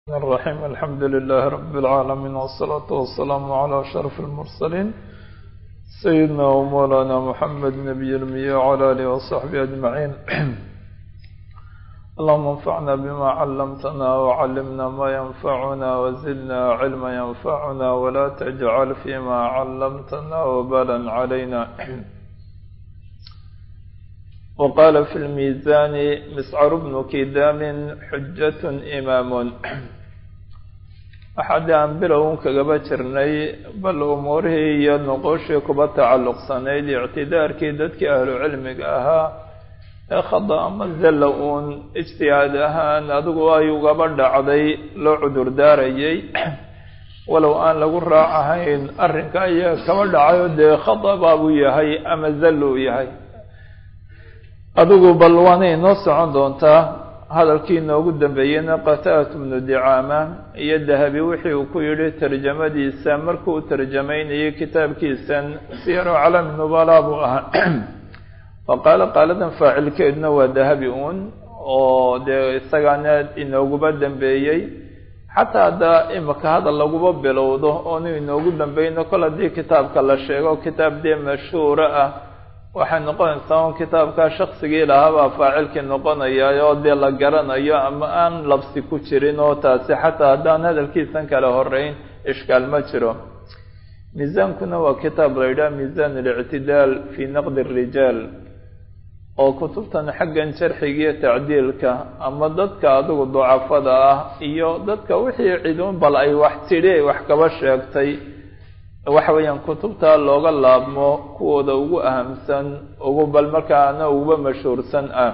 الرحمن الرحيم الحمد لله رب العالمين والصلاة والسلام على أشرف المرسلين سيدنا ومولانا محمد نبي المية وعلى آله وصحبه أجمعين اللهم انفعنا بما علمتنا وعلمنا ما ينفعنا وزدنا علما ينفعنا ولا تجعل فيما علمتنا وبالا علينا وقال في الميزان مسعر بن كدام حجة إمام waxaa dee aan bilown kagaba jirnay bal umuurihii iyo nuquushii kuba tacalluqsanayd ictidaarkii dadkii ahlu cilmiga ahaa ee khada ama zalla uun ijtihaad ahaan adigu ay ugaba dhacday loo cudur daarayay walow aan lagu raacahayn arrinka ayaa kaba dhacayo dee khada baabuu yahay ama zalla uu yahay adigu bal waana inoo socon doontaa hadalkii inoogu dambeeyeyna qataat bnu dicaama iyo dahabi wixii uu ku yidhi tarjamadiisa markuu tarjamaynayay kitaabkiisan siyaru calami nubala buu ahaa wa qaala qaaladan faacilkeeduna waa dahabi uun oo dee isagaana inooguba dambeeyey xataa haddaa imika hadal laguba bilowdo oonu inoogu dambeyno kol haddii kitaabka la sheego kitaab dee mashhuura ah waxay noqonaysaa un kitaabkaa shaksigii lahaabaa faacilkii noqonaya oo dee la garanayo ama aan labsi ku jirin oo taasi xataa haddaan hadalkiisan kala horeyn ishkaal ma jiro miisaankuna waa kitaab la yidhaha miisaan alictidaal fii naqdi arijaal oo kutubtan xaggan jarxiga iyo tacdiilka ama dadka adigu ducafada ah iyo dadka wixii ciduun bal ay wax tidhi wax kaba sheegtay waxa weeyaan kutubta looga laabmo kuwooda ugu ahamsan ugu bal markaana uguba mashhuursan ah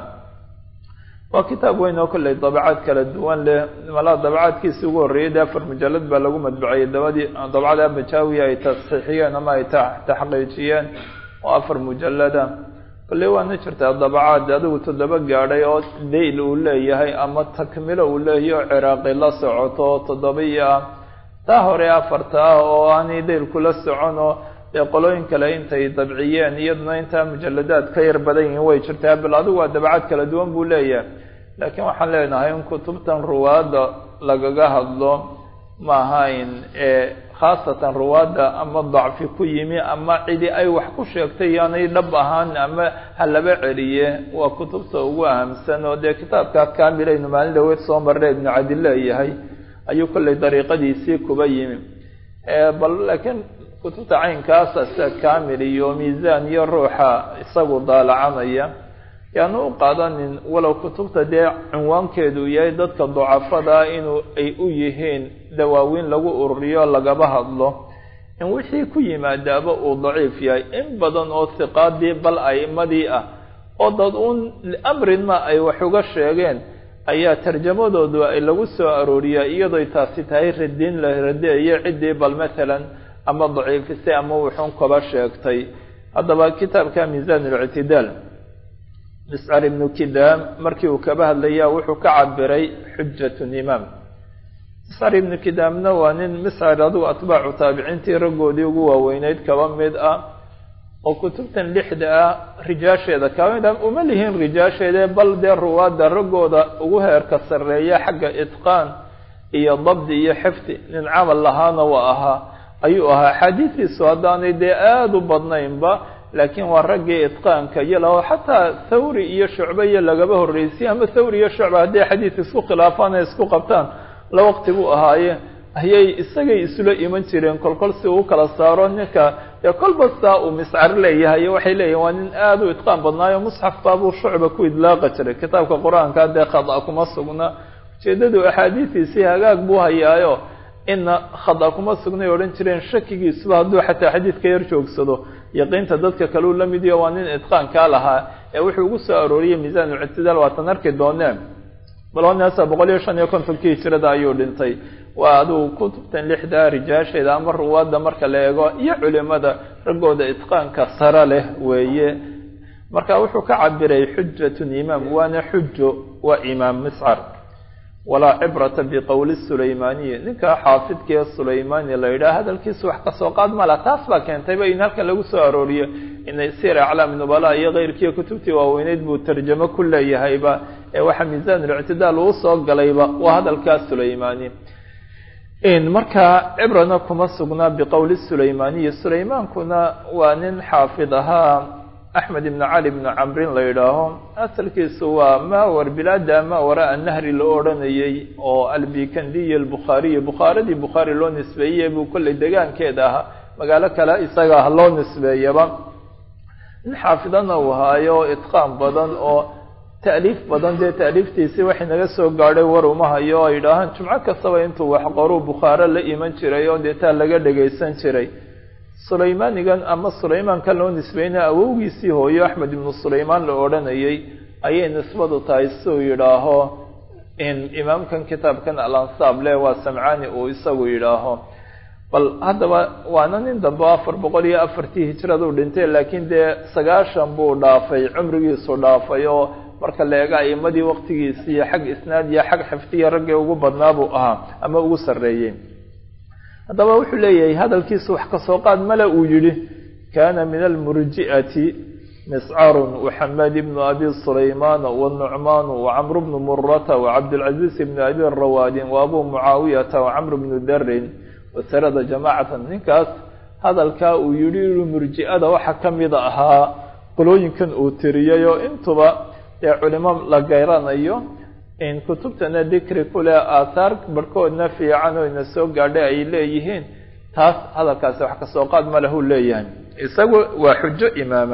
waa kitaab weyn oo kolley dabacaad kala duwan leh malaa dabacaadkiisi ugu horreeyay dee afar mujallad baa lagu madbucayay dabadii dabcada abajaawi ay tasxiixiyeen ama ay taxqiijiyeen oo afar mujallada kolley waana jirtaa dabacaad adigu toddoba gaadhay oo dayl uu leeyahay ama takmilo uu leeyahay oo ciraaqi la socoto toddobiyo ah taa hore afarta ah oo aanay daylkula soconoo dee qolooyin kale intay dabciyeen iyaduna intaa mujaladaad ka yar badan yihiin way jirtaa bal adigu waa dabcad kala duwan buu leeyahay laakiin waxaan leenahay in kutubtan ruwaadda lagaga hadlo ma ahayn ee khaasatan ruwaadda ama dacfi ku yimi ama cidi ay wax ku sheegtay yaanay dhab ahaan ama halaba celiye waa kutubta ugu ahamsan oo dee kitaabka kaamilaynu maalin dhaweyd soo marna ibnu cadi leeyahay ayuu kolley dariiqadiisii kuba yimi bal laakiin kutubta caynkaasa sida kamil iyo miisaan iyo ruuxa isagu daalacanaya yaanu u qaadanin walow kutubta dee cinwaankeedu yahay dadka ducafada inuu ay u yihiin dawaawiin lagu ururiyo lagaba hadlo in wixii ku yimaadaaba uu daciif yahay in badan oo hiqaadii bal a'imadii ah oo dad uun liamrin ma ay wax uga sheegeen ayaa tarjamadoodu ay lagu soo arooriyaa iyadooy taasi tahay radiin la radeeyo ciddii bal matalan ama daciifisay ama wuxuun kaba sheegtay haddaba kitaabka miisaan alictidaal miscar ibnu kidaam markii uu kaba hadlayaa wuxuu ka cabiray xujatun imaam miscar ibnu kidaamna waa nin miscar adigu atbaacu taabiciintii raggoodii ugu waaweyneyd kaba mid ah oo kutubtan lixda ah rijaasheeda kamid a uma lihiin rijaasheeda bal dee ruwaadda raggooda ugu heerka sarreeya xagga itqaan iyo dabdi iyo xifdi nin camal lahaana waa ahaa ayuu ahaa axaadiistiisu haddaanay dee aada u badnaynba laakiin waa raggii itqaanka iyo laho xataa thawri iyo shucbe iyo lagaba horreysay ama thawri iyo shucba hadday xadiis isku khilaafaan ay isku qabtaan la waqti buu ahaaye ayay isagay isula iman jireen kolkol si uu kala saaro ninka dee kolba saa uu miscar leeyahay waxay leeyihin waa nin aada u itqaan badnaayo musxaf baabuu shucba ku idlaaqa jiray kitaabka qur-aanka dee khada kuma sugna ujeedadu axaadiistiisii hagaag buu hayaayo ina khada kuma sugnay odhan jireen shakigiisuba hadduu xataa xadiidka yar joogsado yaqiinta dadka kaleu la mid iyo waa nin itqaankaa lahaa ee wuxuu ugu soo arooriyey miisaan ulictidaal waatan arki dooneen balonasa boqol iyo shan iyo kontonkii hijirada ayuu dhintay waa adigu kutubtan lixda rijaasheeda ama ruwaadda marka la eego iyo culimada raggooda itqaanka sare leh weeye marka wuxuu ka cabiray xujatun imaam waana xujo waa imaam miscar walaa cibrata biqowli sulaymaaniyi ninkaa xaafidka ee sulaymaani la yidhaha hadalkiisu wax kasoo qaad mala taas baa keentayba in halkan lagu soo arooriyo inay sir aclaam nubala iyo keyrkiiyo kutubtii waaweyneyd buu tarjamo ku leeyahayba ee waxaa miisaanulctidaal uu soo galayba waa hadalkaa sulaymaani markaa cibrana kuma sugnaa biqowli sulaymaaniyi sulaymaankuna waa nin xaafid ahaa axmed ibn cali ibn camrin la yidhaaho asalkiisu waa mawar bilaada mawara annahri la odhanayay oo albikandiy albukhaariyi bukhaaradii bukhaari loo nisbeeyey buu kollay degaankeeda ahaa magaalo kale isaga ah loo nisbeeyaba nin xaafidana uu haayo itqaan badan oo ta'liif badan dee ta'liiftiisii waxay naga soo gaadhay war uma hayo ay idhaahaan jumco kastaba intuu waxqoruu bukhaaro la iman jiray oo dee taa laga dhagaysan jiray sulaymaanigan ama sulaymaankan loo nisbeynaya awowgiisii hooyo axmed ibnu sulaymaan la odhanayay ayay nisbadu tahay siuu yidhaaho imaamkan kitaabkan alansaab le waa samcaani uu isagu yidhaaho bal haddaba waana nin dambe afar boqol iyo afartii hijraduu dhintay laakiin dee sagaashan buu dhaafay cumrigiisu dhaafay oo marka la eega aimadii waktigiisiiyo xag isnaad iyo xag xifdiya raggii ugu badnaa buu ahaa ama ugu sarreeyey haddaba wuxuu leeyahay hadalkiisu wax kasoo qaad male uu yidhi kana min almurji'ati miscarun waxamed ibnu abi sulaymaan wanucmaan wacamr bnu murata wacabdilcaziiz ibnu abi rawaadin waabu mucaawiyata wacamr bnu darin wasarada jamaacatan ninkaas hadalkaa uu yidhi inuu murji'ada waxa ka mida ahaa qolooyinkan uu tiriyay oo intuba dee culimo la gayranayo in kutubtana dikri kule aathaar barhkoodna fiican oo ina soo gaadhay ay leeyihiin taas hadalkaasi wax kasoo qaad ma lahu leeyahay isagu waa xujo imaama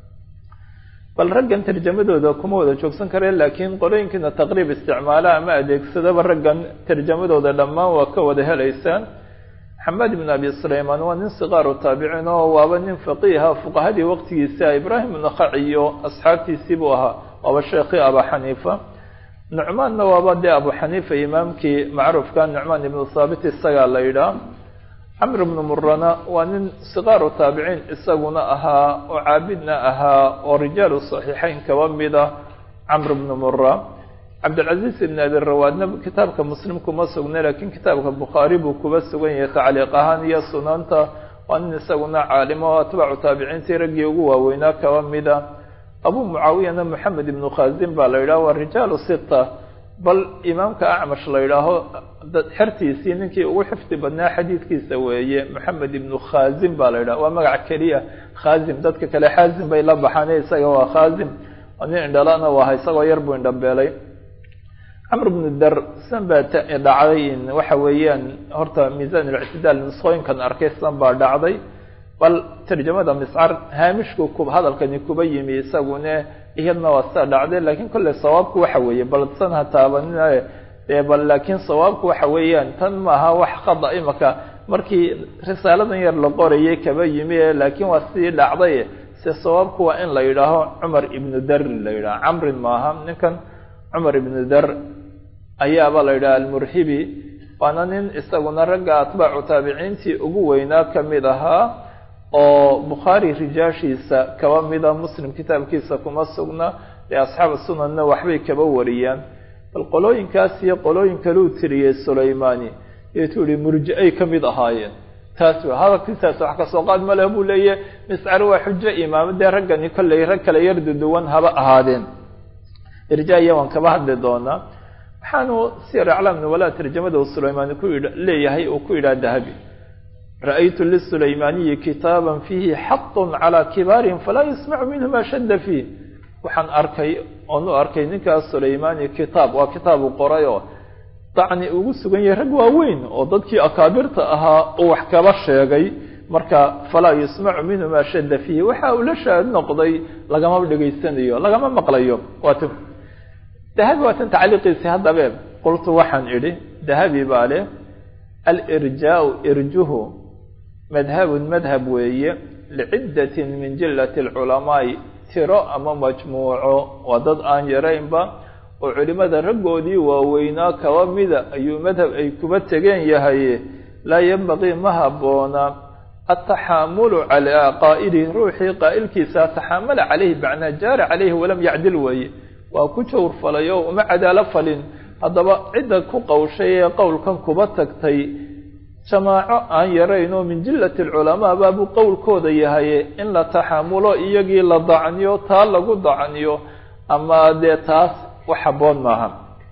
bal raggan tarjamadooda kuma wada joogsan kareen laakiin qolooyinkiina taqriib isticmaala ama adeegsadaba raggan tarjamadooda dhammaan waa ka wada helaysaan maxamed ibn abi sulaymaan waa nin sikaaru taabiciin oo waaba nin faqiiha fuqahadii waqtigiisa ibraahim nakhaci iyo asxaabtiisii buu ahaa waaba sheekhii aba xaniifa nucmaanna waaba dee abu xaniifa imaamkii macruufka nucmaan ibnu thaabit isagaa la yidhaah camr ibnu murana waa nin sikaaru taabiciin isaguna ahaa oo caabidna ahaa oo rijaalu saxiixeyn kaba mida camr ibnu mura cabdilcaziiz ibn abi rawaadna kitaabka muslim kuma sugna laakiin kitaabka bukhaari buu kuba sugan yahay tacliiq ahaan iyo sunanta waa nin isaguna caalimo oo atbaacu taabiciintii raggii ugu waaweynaa kaba mida abu mucaawiyana moxamed ibnu khazin baa la yidhaho waa rijaalu sita bal imaamka acmash la yidhaaho xertiisii ninkii ugu xifdi badnaa xadiidkiisa weeye moxamed ibnu khazin baa la yidhaho waa magac keliya khazim dadka kale xaazim bay la baxaan isaga waa khazim nin indhalana waa isagoo yar buu indhabeelay camr bnu dar san baa dhacday waxa weeyaan horta miisan اlictidaal nusqooyinkan arkay san baa dhacday bal tarjamada miscar haamishku ku hadalkani kuba yimi isagune iyadna waa sida dhacday lakin kolley sawaabku waxa weeye bal san ha taabanina dee bal laakiin sawaabku waxa weeyaan tan maaha wax khada imaka markii risaaladan yar la qorayay kaba yimi laakiin waa sidii dhacday se sawaabku waa in la yidhaaho cumar ibnu dar la yidhaho camrin maaha ninkan cumar ibnu dar ayaaba la yidhaha almurxibi waana nin isaguna ragga atbaacu taabiciintii ugu weynaa ka mid ahaa oo bukhaari rijaashiisa kaba mida muslim kitaabkiisa kuma sugna ee asxaab sunanna waxbay kaba wariyaan bal qolooyinkaas iyo qolooyin kaleu tiriyey sulaymani eetuu yihi murji-ay ka mid ahaayeen taas w hadalkiisaas wax kasoo qaad male buu leeyahy miscar waa xujo imaamo dee raggani kolley rag kale yar duduwan haba ahaadeen irjaiya waan kaba hadli doonaa waxaanu sir aclaam nuwalaa tarjamada uu sulaymaani ku yidh leeyahay uu ku yidhaha dahabi ra'aytu lisulaymaniyi kitaaban fiihi xaqun calaa kibaarihim falaa yasmacu minhu ma shadda fiih waxaan arkay oon u arkay ninkaas sulaymani kitaab waa kitaabu qoray oo dacni ugu sugan yahay rag waaweyn oo dadkii akaabirta ahaa uu wax kaba sheegay marka falaa yusmacu minhu ma shadda fiihi waxa uu la shaad noqday lagama dhegaysanayo lagama maqlayo waat dahabi waa tan tacliiqiisi haddabe qultu waxaan idhi dahabi baa leh alirjaau irjuhu madhabun madhab weeye liciddatin min jillati alculamaai tiro ama majmuuco waa dad aan yaraynba oo culimada raggoodii waaweynaa kaba mida ayuu madhab ay kuba tegeen yahay laa yambaqii ma habboona ataxaamulu calaa qaa'ilihi ruuxii qaa'ilkiisa taxaamala calayhi macnaa jaara calayhi walam yacdil weeye waa ku jawr falay oo uma cadaalo falin haddaba cidda ku qawshay ee qowlkan kuba tagtay jamaaco aan yarayn oo min jillati alculamaa baabuu qowlkooda yahay in la taxamulo iyagii la dacniyo taa lagu dacniyo ama dee taas wax habboon maaha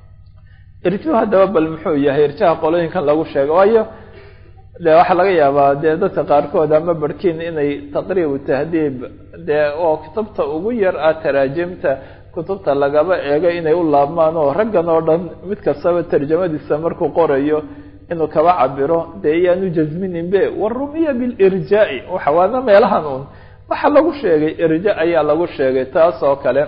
irjuhu haddaba bal muxuu yahay irjaha qolooyinkan lagu sheego waayo de waxaa laga yaabaa dee dadka qaarkood ama barhkiin inay taqriibu tahdiib dee oo kutubta ugu yar ah taraajimta kutubta lagaba eego inay u laabmaan oo raggan oo dhan mid kastaba tarjamadiisa markuu qorayo inuu kaba cabiro dee iyaanu jasminin be warumiya bilirjaa'i waxa waana meelahan un waxaa lagu sheegay irja ayaa lagu sheegay taas oo kale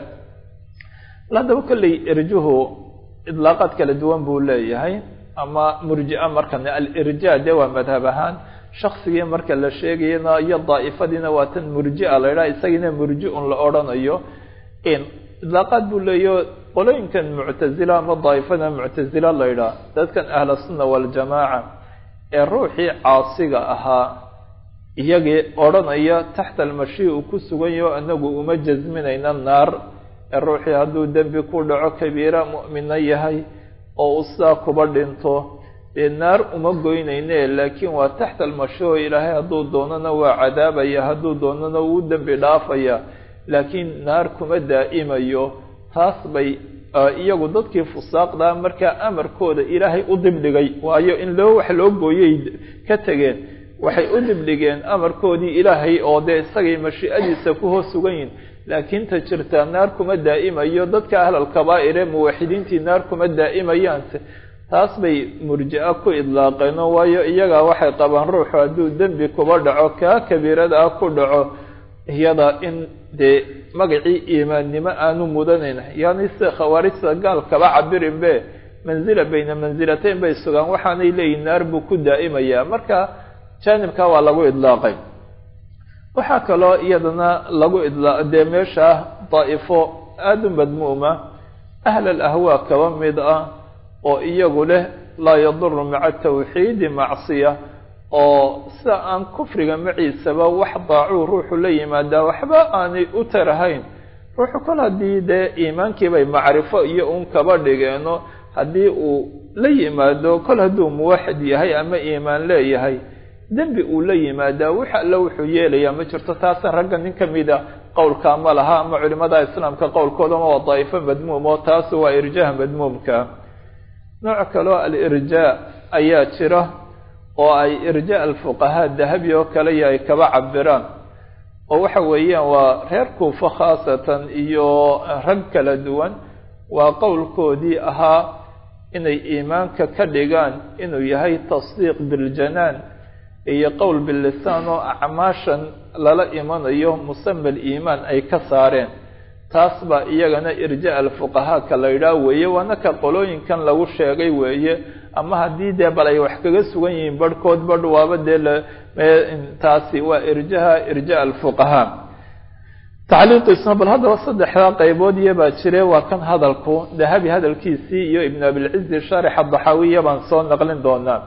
haddaba kolley irjuhu idlaaqaad kala duwan buu leeyahay ama murjia markan alirja de waa madhab ahaan shaksigii marka la sheegayana iyo daa'ifadiina waa tan murjia la idhaha isagiina murji-un la odhanayo idlaaqaad buu leeyaho qolooyinkan muctazila ama daa'ifada muctazila la idhaha dadkan ahla sunna waljamaaca ee ruuxii caasiga ahaa iyagii odhanaya taxta almashi uu ku sugan yaho anagu uma jasminayna naar ee ruuxii hadduu dembi ku dhaco kabiira mu'mina yahay oo uu sidaa kuba dhinto dee naar uma goynayne laakiin waa taxta almashoo ilaahay hadduu doonana waa cadaabaya hadduu doonana wuu dembi dhaafaya laakiin naar kuma daa'imayo taas bay iyagu dadkii fusaaqdaa markaa amarkooda ilaahay u dibdhigay waayo in loo wax loo gooyay ka tegeen waxay u dibdhigeen amarkoodii ilaahay oo dee isagay mashiicadiisa ku hoos sugan yihin laakiin ta jirtaa naar kuma daa'imayo dadka ahlal kabaa'ir ee muwaxidiintii naar kuma daa'imayaanse taas bay murji-a ku idlaaqeeno waayo iyagaa waxay qabaan ruuxu hadduu dembi kuba dhaco kaa kabiirada ah ku dhaco iyada in dee magacii iimaannimo aanu mudanayn yani sida khawaarijta gaal kaba cabirin be manzila bayna mansilatayn bay sugaan waxaanay leeyihin naar buu ku daa'imayaa marka jaanibka waa lagu idlaaqay waxaa kaloo iyadana lagu idlaa dee meesha daa'ifo aada u madmuuma ahlal ahwaa kaba mid ah oo iyagu leh laa yaduru maca tawxiidi macsiya oo sida aan kufriga maciisaba wax daacuu ruuxu la yimaadaa waxba aanay u tarahayn ruuxu kol haddii dee iimaankiibay macrifo iyo uun kaba dhigeeno haddii uu la yimaado kol hadduu muwaxid yahay ama iimaan leeyahay dembi uu la yimaadaa wax alle wuxuu yeelayaa ma jirto taasa ragga nin ka mida qowlkaa ma laha ama culimada islaamka qowlkoodama waa daa'ifo madmuum oo taas waa irjaha madmuumka nooc kaloo alirjaa ayaa jira oo ay irja alfuqahaa dahabi oo kale iyo ay kaba cabiraan oo waxa weeyaan waa reer kuufo khaasatan iyo rag kala duwan waa qowlkoodii ahaa inay iimaanka ka dhigaan inuu yahay tasdiiq biljanaan iyo qowl billisaan oo acmaashan lala imanayo musama aliimaan ay ka saareen taas baa iyagana irja alfuqahaa ka la yidhaah weeye waana ka qolooyinkan lagu sheegay weeye ama haddii dee bal ay wax kaga sugan yihiin barhkood badh waaba dee taasi waa irjaha irja alfuqahaa tacliiqiisna bal haddaba saddexdaa qaybood iyo baa jire waa kan hadalku dahabi hadalkiisii iyo ibn abilcizi shaarixa daxaawiya baan soo naqlin doonaa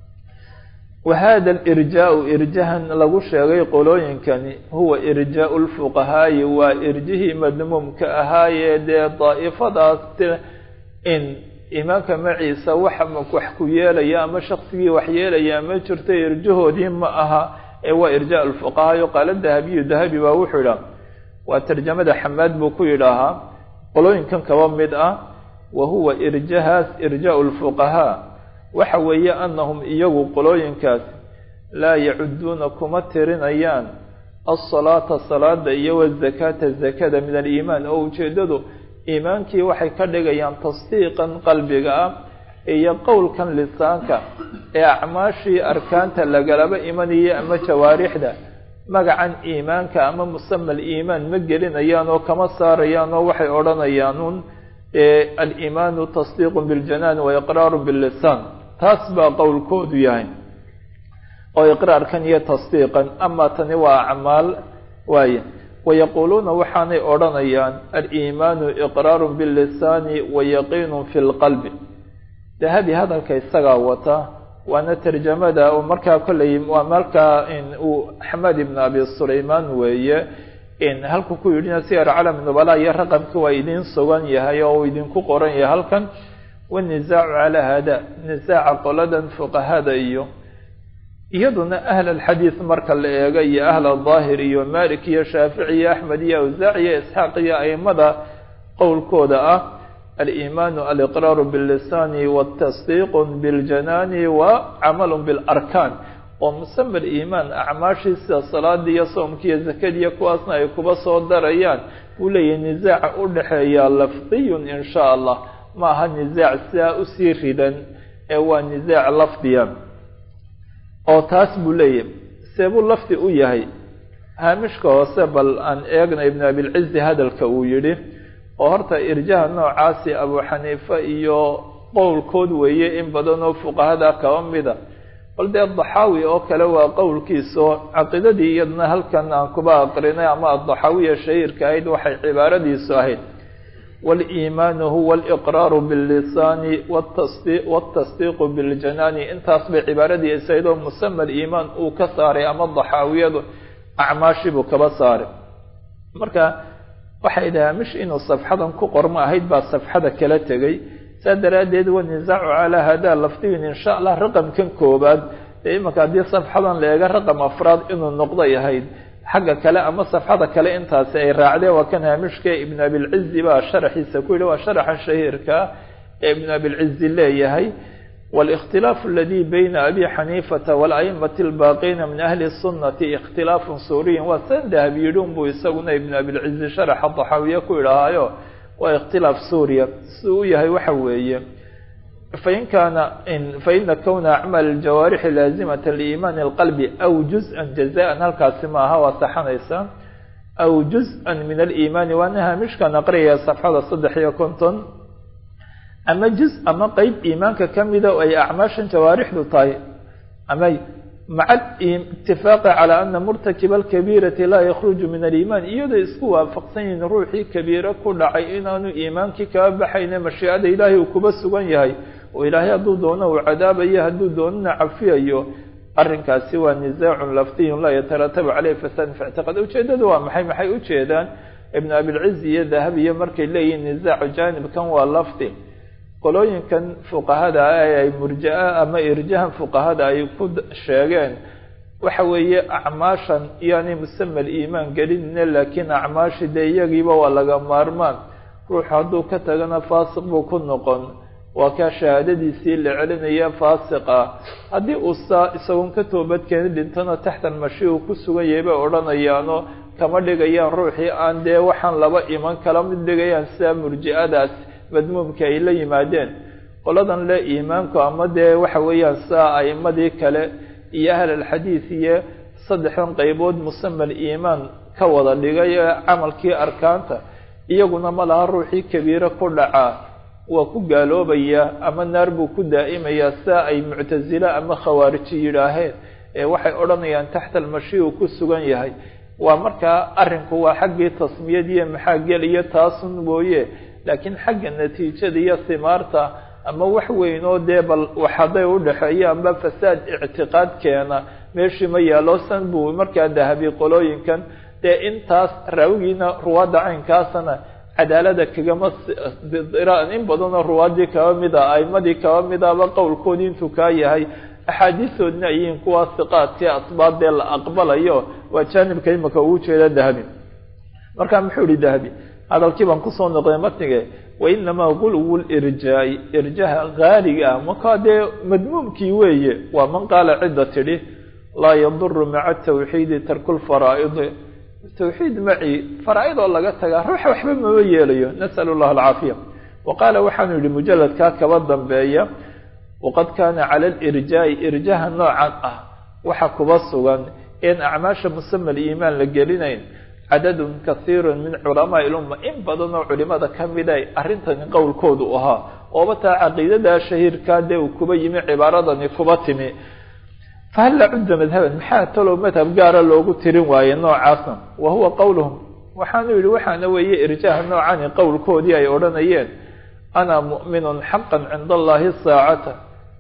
wahada alirjaau irjahan lagu sheegay qolooyinkani huwa irjaau lfuqahaayi waa irjihii madmuumka ahaayee dee daa'ifadaas in imaanka maciisa wax wax ku yeelaya ama shaksigii wax yeelaya ma jirto irjahoodii ma aha ee waa irja lfuqahaayo qaala dahabiyu dahabi baa wuxuu idhaha waa tarjamada xamaad buu ku yidhaahaa qolooyinkan kaba mid ah wa huwa irjahaas irjaau lfuqahaa waxa weeye anahum iyagu qolooyinkaas laa yacuduuna kuma tirinayaan alsalaata salaada iyo wazakaata zakada min aliimaan oo ujeeddadu iimaankii waxay ka dhigayaan tasdiiqan qalbiga ah iyo qowlkan lisaanka ee acmaashii arkaanta lagalaba imanayay ama jawaarixda magacan iimaanka ama musama aliimaan ma gelinayaan oo kama saarayaan oo waxay odhanayaanuun aliimaanu tasdiiqu biljanaan wa iqraaru billisaan taas baa qowlkoodu yahay oo iqraarkan iyo tasdiiqan ama tani waa acmaal waaye wayaquuluuna waxaanay odhanayaan aliimaanu iqraaru billisaani wa yaqiinu fi lqalbi dahabi hadalka isagaa wata waana tarjamada oo markaa kolley waa markaa uu axmed ibn abi sulaymaan weeye halku ku yidhina siyar calam nubala iyo raqamkii waa idin sugan yahay oo uu idinku qoran yahay halkan wanisaacu calaa hada nisaaca qoladan fuqahada iyo iyaduna ahl alxadiid marka la eego iyo ahl adaahir iyo malik iyo shaafici iyo axmed iyo awsaac iyo isxaaq iyo aimada qowlkooda ah aliimaanu aliqraaru billisaani watasdiiqu biljanaani wa camalu bilarkaan oo musama aliimaan acmaashii sida salaadii iyo soomkii iyo zakadiiyo kuwaasna ay kuba soo darayaan uu leeyahay nisaaca u dhexeeya lafdiyun in sha allah ma aha nisaac sidaa usii ridan ee waa nisaac lafdiya oo taas buu leeyahay seebuu lafdi u yahay haamishka hoose bal aan eegna ibn abilcizi hadalka uu yidhi oo horta irjaha noocaasi abu xaniife iyo qowlkood weeye in badan oo fuqahada kaba mida bal dee daxaawi oo kale waa qowlkiisao caqiidadii iyadna halkan aan kuba aqrinay ama adaxaawiya shahiirka ahayd waxay cibaaradiisu ahayd waliimaanu huwa aliqraaru billisaani watasdiiqu biljanaani intaas bay cibaaradiisa ahayd oo musama aliimaan uu ka saaray ama daxaawiyadu acmaashibuu kaba saaray marka waxay dhahaa mish inuu safxadan ku qormo ahayd baa safxada kala tegay saa daraaddeed wanisaacu calaa hadaa lafdiyin insha allah raqamkan koobaad ee imanka haddii safxadan la eega raqam afraad inuu noqday ahayd xagga kale ama safxada kale intaasi ay raacdeen waa kan haamishka ibn abilcizi baa sharaxiisa ku yidhi waa sharaxa shahiirka ee ibn abilcizi leeyahay والاktilaaف اladي bayna abi xaniifata wاlأئmaة الbaaqiina min ahli الsunati اkhtilaaf suuriyin waa san dahab yidhin buu isaguna ibn abilcizi sharaxa daxaawiye ku idhahaayo waa اkhtilaaf suuriya si uu yahay waxa weeye fain kaana faina kwna acmaal الjawaarixi laazimaة liimaan الqalbi aw juزءa jazaءa halkaasi maaha waa saxanaysa aw juزءa min aliimaani waana haamishkan aqriyaya safxada saddex iyo konton ama juz ama qeyb iimaanka kamida oo ay acmaashan jawaarixdu tahay ama maca itifaaqi calaa ana murtakiba alkabiirati laa yakruju min aliimaan iyadoo isku waafaqsan yihiin ruuxii kabiiro ku dhacay inaanu iimaankii kaba baxayne mashiicada ilaahay uu kuba sugan yahay oo ilaahay hadduu doono uu cadaabayo hadduu doonana cafiyayo arrinkaasi waa nisaacun lafdiyun laa yataratabu caleyh fasaadin fi ictiqaad ujeedadu waa maxay maxay ujeedaan ibn abilcizi iyo dahabiyo markay leeyihiin nisaacu jaanibkan waa lafdi qolooyinkan fuqahada ah ee ay murjaa ama irjahan fuqahada ay ku sheegeen waxa weeye acmaashan iyoanay musama aliimaan gelinine laakiin acmaashi dee iyagiiba waa laga maarmaan ruuxu hadduu ka tagana faasiq buu ku noqon waa kaa shahaadadiisii la celinaya faasiqa haddii uu saa isagoon ka toobadkeeni dhintona taxta almashi uu ku sugan yahay bay odhanayaano kama dhigayaan ruuxii aan dee waxaan laba iman kala mid dhigayaan sidaa murji-adaas madmuumka ay la yimaadeen qoladan le iimaanku ama dee waxa weeyaan saa a'imadii kale iyo ahl alxadiid iyo saddexdan qeybood musama aliimaan ka wada dhigay ee camalkii arkaanta iyaguna ma laha ruuxii kabiiro ku dhacaa waa ku gaaloobaya ama naar buu ku daa'imayaa saa ay muctasile ama khawaariji yidhaaheen ee waxay odhanayaan taxta almashi uu ku sugan yahay waa markaa arrinku waa xaggii tasmiyadiiyo maxaa geliyo taasun mooye laakiin xagga natiijada iyo simaarta ama wax weyn oo dee bal wax hadday udhexeeyo amba fasaad ictiqaad keena meeshii ma yaalo san buu markaa dahabi qolooyinkan dee intaas raawigiina ruwaadda caynkaasana cadaalada kagama in badanoo ruwaaddii kaba mida aimadii kaba midaba qowlkoodii intuu kaa yahay axaadiistoodna ayihiin kuwa siqaadkii asbaabdee la aqbalayo waa jaanibka imika uu jeeda dahabi marka muxuu ihi dahabi hadalkii baan kusoo noqday matnige wainamaa gulwu lirjaai irjaha haaliga ah markaa dee madmuumkii weeye waa man qaala cidda tidhi laa yaduru maca tawxiidi tarku lfaraa'idi tawxiid maci faraa-id oo laga tagaa ruuxa waxba mama yeelayo nasal llah alcaafiya wa qaala waxaanu yihi mujaladkaa kaba dambeeya waqad kaana cala lirjaai irjaha noocan ah waxa kuba sugan in acmaasha musama aliimaan la gelinayn cadadun kasiiru min culamaai ilumma in badan oo culimada kamid ay arrintani qowlkoodu ahaa ooba taa caqiidada shahiirkaa dee uu kuba yimi cibaaradani kuba timi fahal la cudda madhaban maxaa talow madhab gaara loogu tirin waaye noocaasna wa huwa qowluhum waxaanu yihi waxaana weeye irjaaha noocani qowlkoodii ay odhanayeen ana mu'minun xaqan cinda allahi saacata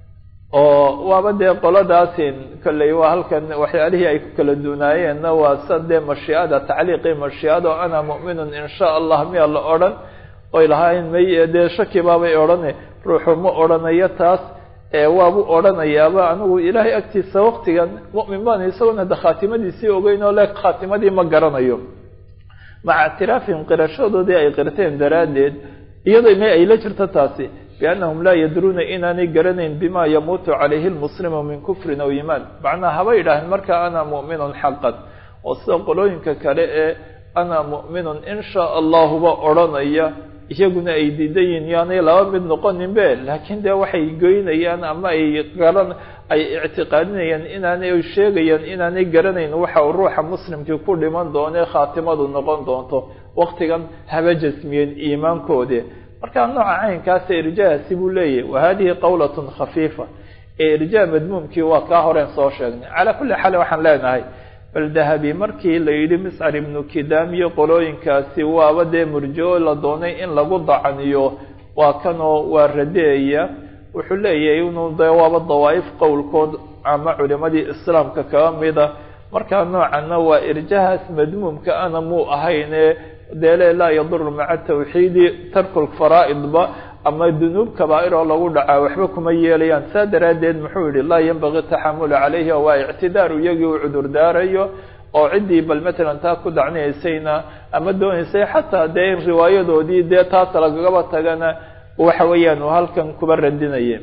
oo waaba dee qoladaasin kolley waa halkan waxyaalihii ay ku kala duunaayeenna waa sa dee mashiicada tacliiqii mashiicada oo ana mu'minun in sha allah miya la odhan oy lahaayeen may dee shaki baabay odhane ruuxu ma odhanayo taas waabu odhanayaaba anigu ilaahay agtiisa waktigan mu'min baan isagona de khaatimadiisii ogeyn oo le khaatimadii ma garanayo maca ictiraafihim qirashadoodii ay qirteen daraaddeed iyadoo ma ay la jirto taasi biannahum laa yadruuna inaanay garanayn bima yamuutu calayhi lmuslimu min kufrin aw iimaan macnaa haba yidhaaheen marka ana mu'minun xaqan oo sida qolooyinka kale ee ana mu'minun in shaa allahuba odhanaya iyaguna ay diidan yihin yaanay laba mid noqonin be laakiin dee waxay goynayaan ama ay garan ay ictiqaadinayaan inaanay sheegayaan inaanay garanayn waxa uu ruuxa muslimkii ku dhiman doone khaatimadu noqon doonto waktigan haba jasmiyeen iimaankoodii markaa nooca caynkaasa irjahaasi buu leeyahy wa hadihi qawlatun khafiifa ee irjaa madmuumkii waa kaa horeen soo sheegnay calaa kulli xaal waxaan leenahay bal dahabi markii la yidhi miscar ibnu kidaam iyo qolooyinkaasi waaba dee murjo la doonay in lagu dacaniyo waa kanoo waa radeeya wuxuu leeyahay inuu de waaba dawaa'if qowlkood ama culimadii islaamka kaga mida markaa noocanna waa irjahaas madmuumka ana muu ahayne deele laa yaduru maca tawxiidi tarku lfaraa'idba ama dunuub kabaa'ir oo lagu dhacaa waxba kuma yeelayaan saa daraaddeed muxuu yihi laa yanbagii taxamulu calayhi waa ictidaaru iyagii uu cudur daarayo oo ciddii bal matalan taa ku dacniyaysayna ama doonaysay xataa dee in riwaayadoodii dee taas lagagaba tagana waxa weeyaan uu halkan kuba radinaya